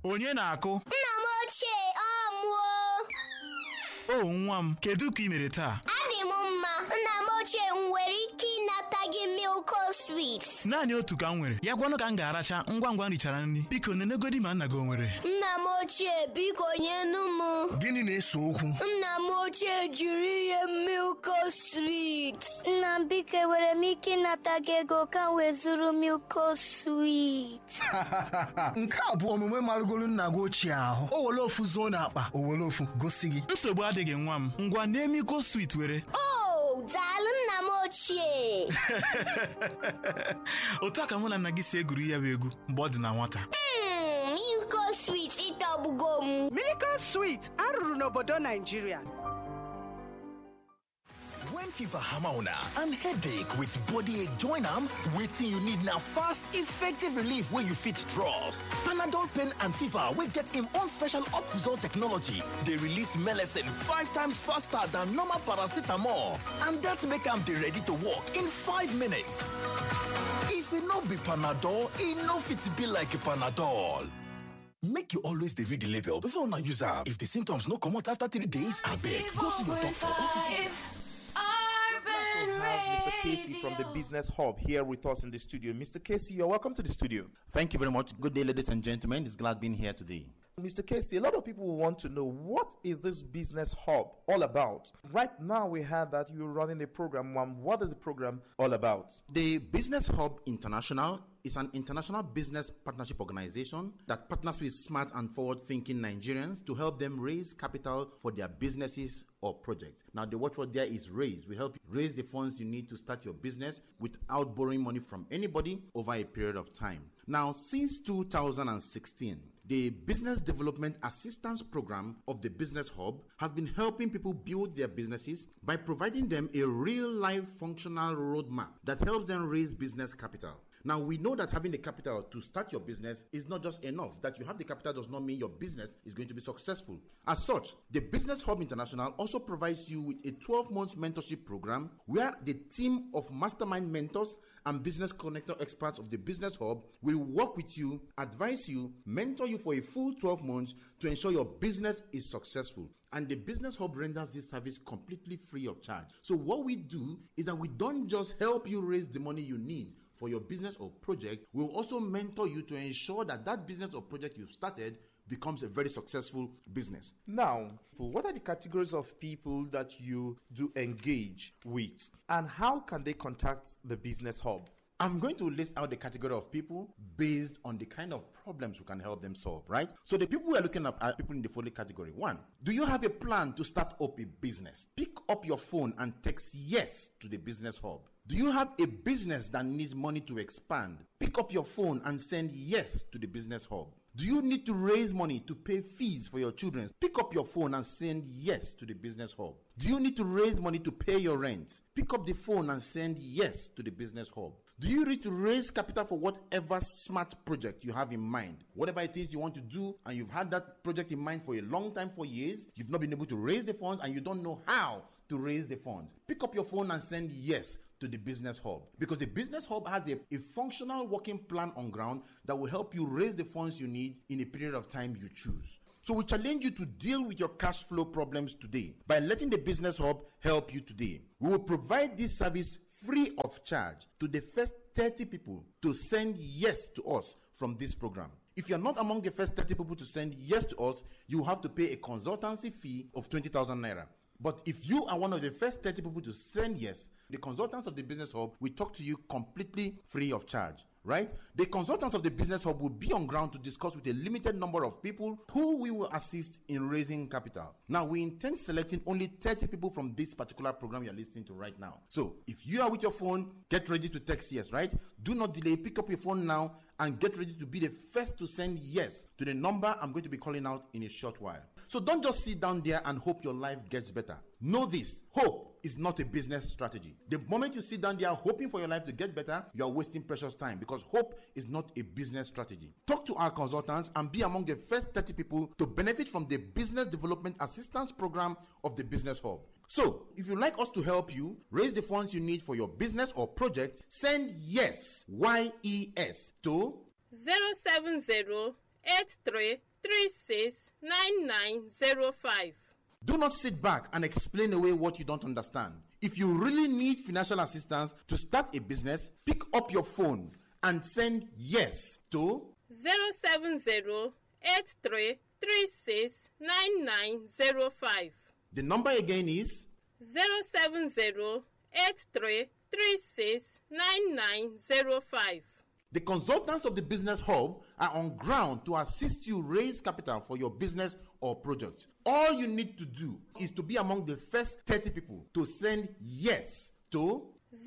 onye na-akụ Nna m ochie ọ mụọ o nwa m kedu ka ị mere taa adị m mma nna m ochie m nwere ike ịnata gị milko swit naanị otu ka m nwere ya gwanụ ka m ga-aracha ngwa ngwa m richara nri biko nenegodi ma nna gị o nwere nna m ochie biko nyenu m Gịnị na-ese okwu? nna m ochie jiri ihe milko swit nna m biko enwere m ike ịnata gị ego ka m wee zụrụ milko swit Nke a bụ omume marụgolu nna gị ochie ahụ. O were ofu zuo n'akpa, o were ofu gosi gị. nsogbu adịghị nwa m ngwa na-emiko swit were o daalụ nna m ochie otu a ka mụ na nna gị si egwuri ya bụ egwu mgbe ọ dị na nwata Mm, milko swit ịtọgbugo m Miracle Sweet arụrụ n'obodo Naijiria. When fever hammer una and headache with body ache join am, wetin you need na fast, effective relief wey you fit trust. Panadol pain and fever wey get im own special Optizol technology dey release melecine five times faster than normal paracetamol and dat make am dey ready to work in five minutes. If e no be Panadol, e no fit be like Panadol. Make you always dey read the label before una use am. If the symptoms no comot after three days, abeg go see your doctor. also have Mr. Casey from the Business Hub here with us in the studio. Mr. Casey, you're welcome to the studio. Thank you very much. Good day, ladies and gentlemen. It's glad being here today. Mr. Casey, a lot of people want to know what is this Business Hub all about? Right now, we have that you're running a program. One, what is the program all about? The Business Hub International is an international business partnership organization that partners with smart and forward thinking Nigerians to help them raise capital for their businesses or projects. Now, the watchword there is raise. We help you raise the funds you need to start your business without borrowing money from anybody over a period of time. Now, since 2016, the Business Development Assistance Program of the Business Hub has been helping people build their businesses by providing them a real life functional roadmap that helps them raise business capital. Now, we know that having the capital to start your business is not just enough. That you have the capital does not mean your business is going to be successful. As such, the Business Hub International also provides you with a 12 month mentorship program where the team of mastermind mentors and business connector experts of the Business Hub will work with you, advise you, mentor you for a full 12 months to ensure your business is successful. And the Business Hub renders this service completely free of charge. So, what we do is that we don't just help you raise the money you need for your business or project, we'll also mentor you to ensure that that business or project you've started becomes a very successful business. Now, what are the categories of people that you do engage with, and how can they contact the Business Hub? I'm going to list out the category of people based on the kind of problems we can help them solve, right? So the people we are looking at are people in the following category. One, do you have a plan to start up a business? Pick up your phone and text yes to the business hub. Do you have a business that needs money to expand? Pick up your phone and send yes to the business hub. Do you need to raise money to pay fees for your children? Pick up your phone and send yes to the business hub. Do you need to raise money to pay your rent? Pick up the phone and send yes to the business hub. Do you need to raise capital for whatever smart project you have in mind? Whatever it is you want to do, and you've had that project in mind for a long time, for years, you've not been able to raise the funds and you don't know how to raise the funds. Pick up your phone and send yes to the business hub because the business hub has a, a functional working plan on ground that will help you raise the funds you need in a period of time you choose. So we challenge you to deal with your cash flow problems today by letting the business hub help you today. We will provide this service free of charge to the first 30 people to send yes to us from this program. If you're not among the first 30 people to send yes to us, you have to pay a consultancy fee of 20,000 naira. But if you are one of the first 30 people to send yes, the consultants of the Business Hub will talk to you completely free of charge. Right? The consultants of the Business Hub will be on ground to discuss with a limited number of people who we will assist in raising capital. Now, we intend selecting only 30 people from this particular program you're listening to right now. So, if you are with your phone, get ready to text yes, right? Do not delay. Pick up your phone now and get ready to be the first to send yes to the number I'm going to be calling out in a short while. So, don't just sit down there and hope your life gets better. Know this hope is not a business strategy. The moment you sit down there hoping for your life to get better, you are wasting precious time because hope is not a business strategy. Talk to our consultants and be among the first 30 people to benefit from the Business Development Assistance Program of the Business Hub. So, if you'd like us to help you raise the funds you need for your business or project, send yes, Y E S, to 070 83369905. Do not sit back and explain away what you don't understand. If you really need financial assistance to start a business, pick up your phone and send yes to 070-83369905. the number again is 070-83369905. the consultants of the business hub are on ground to assist you raise capital for your business or project. All you need to do is to be among the first 30 people to send yes to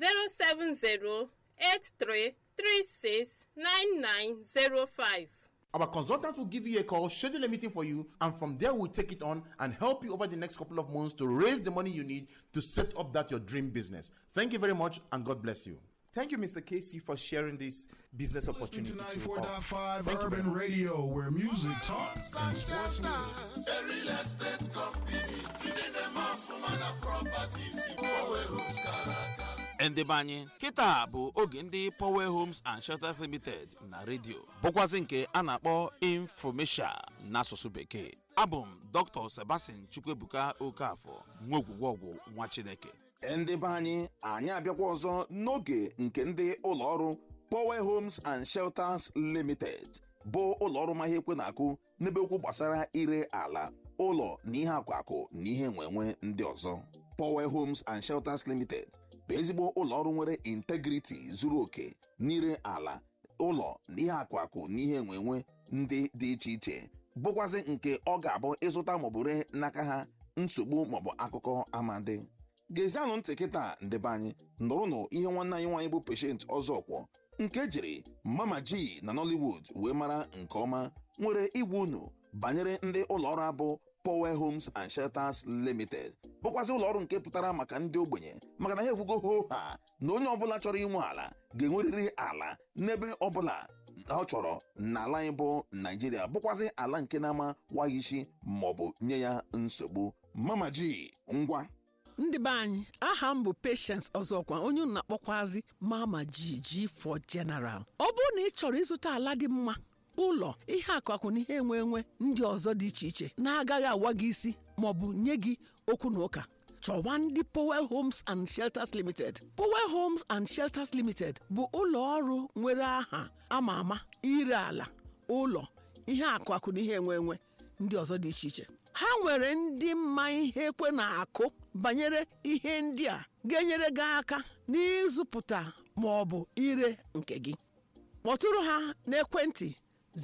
070-83369905. Our consultants will give you a call, schedule a meeting for you, and from there we'll take it on and help you over the next couple of months to raise the money you need to set up that your dream business. Thank you very much and God bless you. Thank you, Mr. Casey, for sharing this business opportunity to to us. 94.5 Thank you very Urban Radio, where music talks and sports news. A real estate company, ndị na-eme ọfụma na properties, Power Homes Karaka. ndị be anyị kịta bụ oge ndị power homes and shelters limited na redio bụkwazị nke a na-akpọ infomesia n'asụsụ bekee abụ m dr sebastian chukwuebuka okafọ nwa ogwugwọgwụ nwa chineke ndị be anyị anyị abịakwa ọzọ n'oge nke ndị ụlọọrụ power homes and shelters limited bụ ụlọọrụ ma ihe ekwe na-akụ n'ebe okwu gbasara ire ala ụlọ na ihe akwakụ na ihe enwenwe ndị ọzọ power homes and shelters limited bụ ezigbo ụlọọrụ nwere integriti zuru oke n'ire ala ụlọ na ihe akwakụ na ihe enwenwe ndị dị iche iche bụkwazị nke ọ ga-abụ ịzụta maọbụ ree n'aka ha nsogbu maọbụ akụkọ amadi gezianụ ntị kịta ndebe anyị nụrụnụ ihe nwanne anyị nwaanyị bụ peshent ọzọkwọ nke jiri mama ji na nollywood wee mara nke ọma nwere igwe unu banyere ndị ụlọọrụ abụ power homes and shelters limited bụkwazị ụlọọrụ nke pụtara maka ndị ogbenye maka na ha ekwugo ho ha na onye ọbụla chọrọ inwe ala ga-enwerịrị ala n'ebe ọbụla ọ chọrọ n'ala anyị bụ naijiria bụkwazị ala nke na-ama waghị isi maọbụ nye ya nsogbu mama ji ngwa ndị be anyị aha m bụ patience ọzọkwa onye unu na-akpọkwazi mama jiji for general ọ bụrụ na ị chọrọ ịzụta ala dị mma ụlọ ihe akụakụ na ihe enwe enwe ndị ọzọ dị iche iche na-agaghị awa gị isi maọbụ nye gị okwu na ụka chọwa ndị Powell Homes and Shelters Limited Powell Homes and Shelters Limited bụ ụlọ ọrụ nwere aha ama ama ire ala ụlọ ihe akụakụ na ihe enwe enwe ndị ọzọ dị iche iche ha nwere ndị mma ihe ekwe na-akụ banyere ihe ndị a ga-enyere gị aka n'ịzụpụta ma ọ bụ ire nke gị kpọtụrụ ha n'ekwentị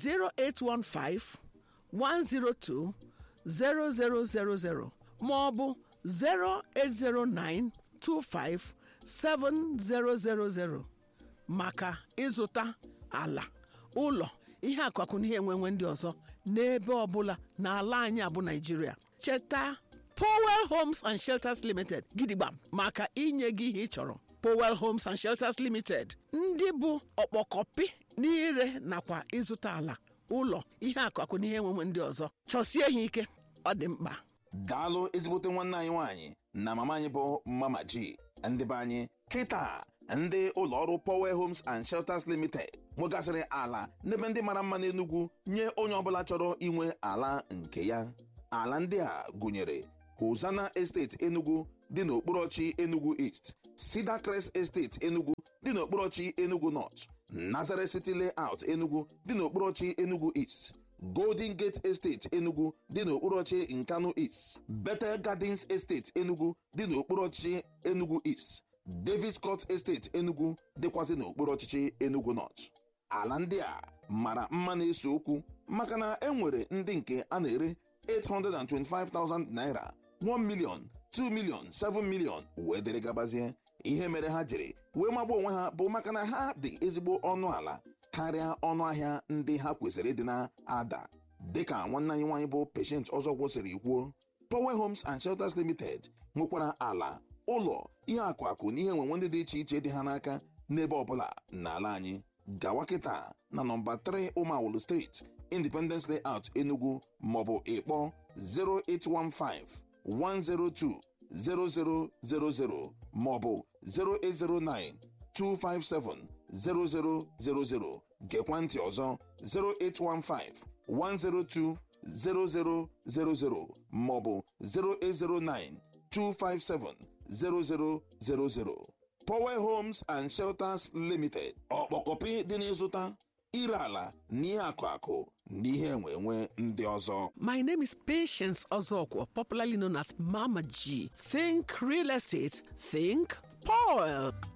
0815 102 0000 ma ọ bụ 0809 25 7000 maka ịzụta ala ụlọ ihe akụakụ na ihe enwenwe ndị ọzọ n'ebe ọbụla n'ala anyị abụ naijiria cheta powell homes and shelters limited gidigba maka inye gị ihe ị chọrọ powell homes and shelters limited ndị bụ ọkpọkọpị n'ire nakwa ịzụta ala ụlọ ihe akụakụ na ihe enwenwe ndị ọzọ chọsie ha ike ọ dị mkpa daalụ ezigbote nwanne anyị nwaanyị na mama anyị bụ mama ji ndị be anyị kịta ndị ụlọọrụ power homes and shelters limited nwegasịrị ala n'ebe ndị mara mma n'enugwu nye onye ọbụla chọrọ inwe ala nke ya ala ndị a gụnyere hosana estate enugu dị n'okporochi enugu east cedar crest estate enugu dị n'okporochi enugu north nazareth city layout enugu dị n'okporochi enugu east golden gate estate enugu dị n'okporochi nkanu east bethel gardens estate enugu dị n'okporochi enugu east davis court estate enugu dịkwazị n'okpuru ọchịchị enugu north ala ndị a mara mma na-ese okwu maka na e nwere ndị nke a na-ere 825,000 naira 1 million 2 million 7 million wee dịrị gabazie ihe mere ha jiri wee magbuo onwe ha bụ maka na ha dị ezigbo ọnụ ala karịa ọnụ ahịa ndị ha kwesịrị ịdị na-ada dịka nwanne anyị nwaanyị bụ patient ọzọ kwụsịrị kwuo power homes and shelters limited nwekwara ala ụlọ ihe akụ akụ na ihe enwenwe ndị dị iche iche dị ha n'aka n'ebe ọbụla n'ala anyị gawa kịta na nọmba 3 ụmụawụlụ street independence layout enugu maọbụ ịkpọ 0815 102 0000 maọbụ 0809 257 0000 gekwa ntị ọzọ 0815 102 0000 maọbụ 0809 257 0000 Power Homes and Shelters Limited ọkpọkọpị dị n'ịzụta ire ala na ihe akụ akụ na ihe enwe enwe ndị ọzọ My name is Patience Ozokwo, popularly known as Mama G. Think real estate, think Paul.